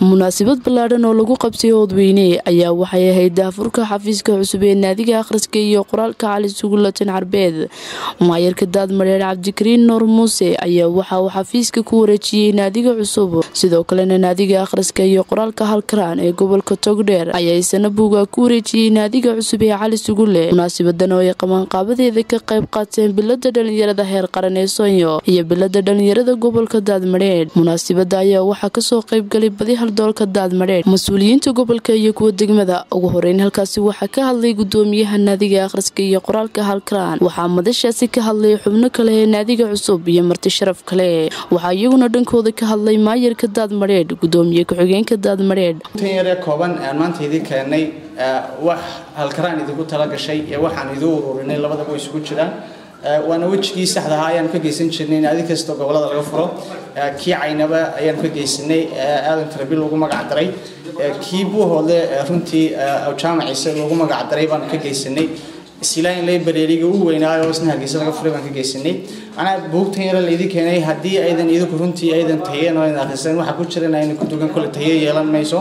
munaasabad ballaadhan oo lagu qabtay oodweyne ayaa waxay ahayd daafurka xafiiska cusub ee naadiga akhriska iyo qoraalka cali sugulatin carbeed maayarka daadmareer cabdikariin nuur muuse ayaa waxa uu xafiiska ku wareejiyey naadiga cusub sidoo kalena naadiga akhriska iyo qoraalka halkaraan ee gobolka togdheer ayaa isana buuga ku wareejiyey naadiga cusub ee cali sugule munaasabadan oo ay qabanqaabadeeda ka qayb qaateen bilada dhalinyarada heer qaran ee soonyo iyo bilada dhalinyarada gobolka daadmareer munaasabada ayaa waxaa kasoo qaybgalay badi haldoolka daadmareer mas-uuliyiinta gobolka iyo kuwa degmada ugu horeyn halkaasi waxaa ka hadlay gudoomiyaha naadiga akhriska iyo qoraalka halkaraan waxaa madashaasi ka hadlay xubno kale ee naadiga cusub iyo marti sharaf kale waxaa iyaguna dhankooda ka hadlay maayarka daadmareedh gudoomiye ku-xigeenka daadmareedh tan yaree kooban aan maanta idin keennay wax halkaraan idinku tala gashay ee waxaan idin ururinay labadaba isugu jiraan waana wejigii saxda ahaa ayaanu ka geysan jirnay naadi kastoo gobolada laga furo kii caynaba ayaanu ka geysanay aadan tarabil lagu magac daray kii buuhoodle runtii jaamaciise lagu magac daray baanu ka geysanay isilaahin laybareeriga u weynaayo oo isna hargeysa laga furay baan ka geysanay macnaha buugtan yare laydin keenay haddii aydan idinku runtii aydan tayeen oo aydan akhrisan waxaa ku jira in aynan ku dugan kole taye yeelan mayso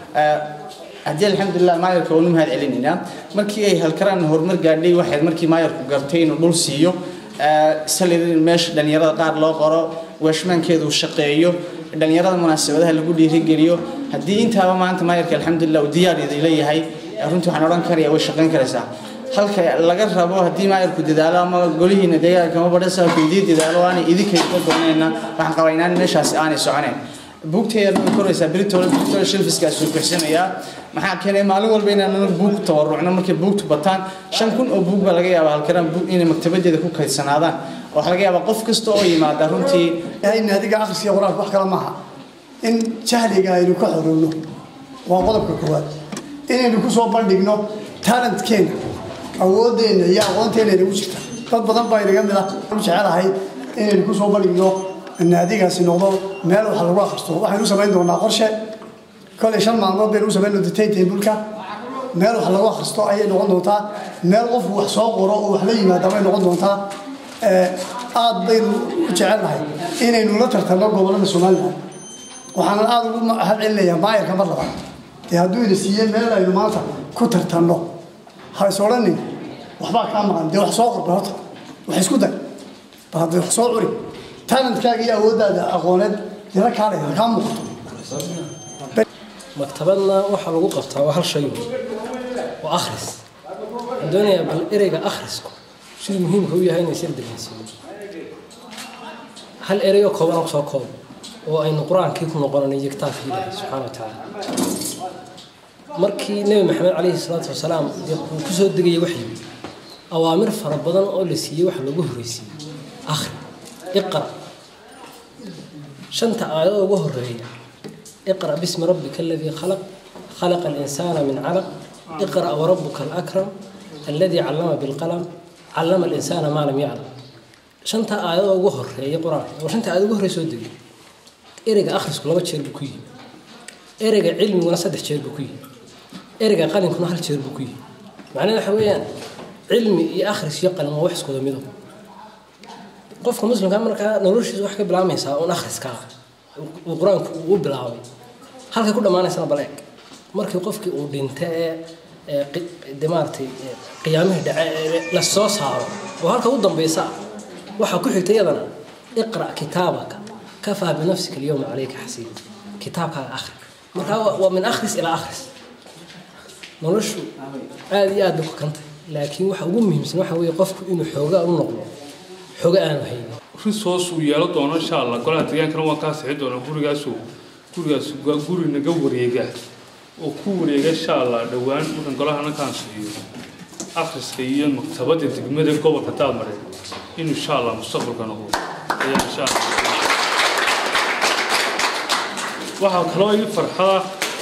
haddii alxamdulilah maayarka waanu mahad celinaynaa markii ay halkaraan horumar gaadhay waxayd markii maayarku gartay inuu dhul siiyo salid in meesha dhalinyarada qaar loo qoro weeshmaankeedu shaqeeyo dhalinyarada munaasabadaha lagu dhiirigeliyo haddii intaaba maanta maayarka alxamdulilah uu diyaar leeyahay runtii waxaan odhan karaya way shaqayn karaysaa halka laga rabo haddii maayarku dadaalo ama golihiina deegaanka ama badhasaabku idii dadaalo aanay idinka doonayna waxaan qabaa inaan meeshaasi aanay soconayn buugteeda way koraysaa beritoole beritoole shilfiskaasuu bixsanayaa maxaa keenay maalin walba inaan buug tawarucno markay buugtu bataan shan kun oo buug baa laga yaabaa halkaraan buug inay maktabadeeda ku kaydsanaadaan waxaa laga yaabaa qof kasta oo yimaada runtii naadiga akhriska iyo qoraalka wax kale maaha in jahliga aynu ka xorowno waa qodobka koowaad inaynu ku soo bandhigno talentkeena awoodeenna iyo aqoonteena inagu jirta dad badan baa inaga mid ah jecelahay inaynu ku soo bandhigno naadigaasi noqdo meel wax lagu akhristo waxaynu samayn doonaa qorshe kolay shan maalmood baynu u samayn doontaa taybulka meel wax lagu akhristo ayay noqon doontaa meel qofku wax soo qoro oo wax la yimaada bay noqon doontaa aad baynu u jecelnahay inaynu la tartanno gobollada somalilan waxaanan aada ugu mahad celinayaa maayarka mar labaad dee hadduu ina siiye meel aynu maanta ku tartanno ha is odhanin waxbaa kaa maqan dee wax soo qorba horta wax isku day bal haddee wax soo curi talentkaaga iyo awooddaada aqooneed dila kaalay kaa muuqato maktabadna waxaa lagu qabtaa waa hal shay waa akhris waxaan doonayaa bal ereyga akhrisku siduu muhiimka u yahay inay sir dareensiiyo hal ereyoo kooban ku soo koob oo aynu qur-aankii ku noqonanay iyo kitaabkii ilaahay subxaana wa tacaala markii nebi maxamed calayhi salaatu wasalaam uu ku soo degayay waxyi awaamir fara badan oo la siiyey waxa loogu horreysiiyey akhri iqra shanta aayadoo ugu horeeya iqra bismi rabbika aladii khalaq khalaqa alinsaana min calaq iqra warabuka alakram alladii callama bilqalam callama alinsaana maa lam yaclam shanta aayadoo ugu horeeya qur-aanka oo shanta aayad ugu horreeya soo degay ereyga akhrisku laba jeer buu ku yihi ereyga cilmiguna saddex jeer buu ku yihi ereyga qalinkuna hal jeer buu ku yihi macnaheed waxa weeyaan cilmi iyo akhris iyo qalin waa wax iskuda mido qofka muslimka markaa noloshiisa wax ka bilaabmaysaa uun akhriskaa uu qur-aanku uu bilaabay halkay ku dhammaanaysana bal eeg markii qofkii uu dhinta ee de maaratay qiyaamihii dhace ee la soo saaro oo halka u dambaysa waxaa ku xigta iyadana iqra' kitaabaka kafaa binafsika alyawma calayka xasiib kitaabkaaga akhri markaa waa min akhris ilaa akhris noloshu aada iyo aad bay ku kantay laakiin waxa ugu muhiimsan waxa weeye qofku inuu xoogaa u noqdo xooga aanu haynin risoos uu yeelo doono insha allah golaha deegaankana waan kaa sixi doonaa gurigaasu gurigaas waa guri naga wareega oo ku wareega insha allah dhowaan markan golahana kaan siiyo akhriska iyo maktabadda degmada gobolka daadmare in insha allah mustaqbalka noqdo ayaa insha allah waxaa kaloo ii farxada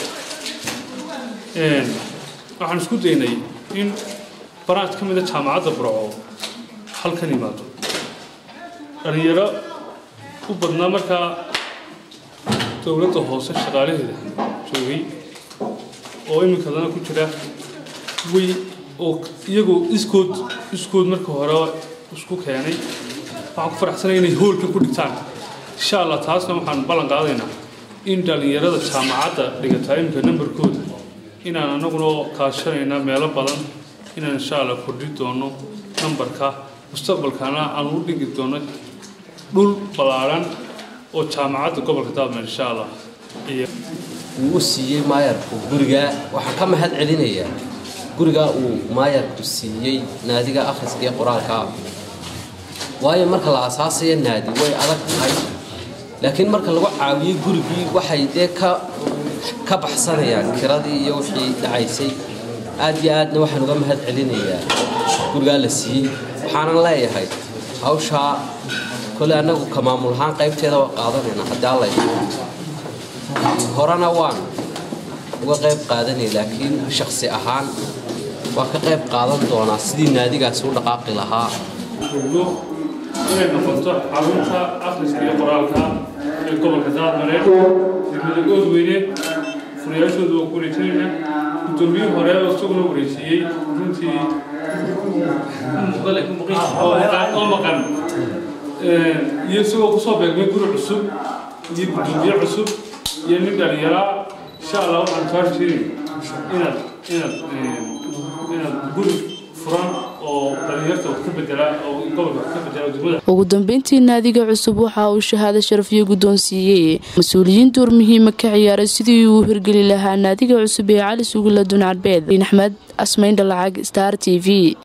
waxaan isku daynay in baraad ka mida jaamacadda burco halkan imaado dhalinyaro u badnaa markaa dowladda hoose shaqaalaheeda joogay oo iminkadana ku jira way oo iyagoo iskood iskood marka hore isku keenay waxaan ku faraxsanay inay hoolka ku dhigtaan insha allah taasna waxaan ballan qaadaynaa in dhallinyarada jaamacadda dhigata imika nambarkooda inaan anaguna kaashanayna meelo badan inaan insha allah kordhi doono nambarka mustaqbalkana aan u dhigi doono dhul ballaaran oo jaamacadda gobolka daadmer insha allah uu u siiyey maayarku gurigaa waxaan ka mahad celinayaa gurigaa uu maayarku siiyey naadiga akhriska iyo qoraalkaa waayo marka la asaasaya naadi way adag tahay laakiin marka lagu caawiyo gurigii waxay dee ka ka baxsanayaan kiradii iyo wixii dhacaysay aad iyo aadna waxaan uga mahad celinayaa gurigaa la siiyey waxaanan leeyahay hawshaa kole annagu ka maamul ahaan qaybteeda waa qaadanayna haddii alla horena waan uga qayb qaadanay laakiin shaksi ahaan waa ka qayb qaadan doonaa sidii naadigaasi u dhaqaaqi lahaa ogno inay noqoto xarunta akhriska iyo qoraalka ee gobolka daadmareed degmada oodweyne furayaashooda waa ku wareejinayna guddoomiyihii hore oo isaguna wareejiyey runtii oo maqan iyo isagoo kusoo beegmay guri cusub iyo guddoomiye cusub iyo nin dhalinyaraa insha allah waxaan kaa rajeynayn inaad inaad inaad guri furan oo dhalinyarta wax ka bedela oo gobolka wax ka bedela degmada ugu dambeyntii naadiga cusub waxa uu shahaado sharafiyo guddoonsiiyey mas-uuliyiin door muhiima ka ciyaaray sidii uu hirgeli lahaa naadiga cusub ee cali sugula duncarbeed axmed asmayn dhalacag star t v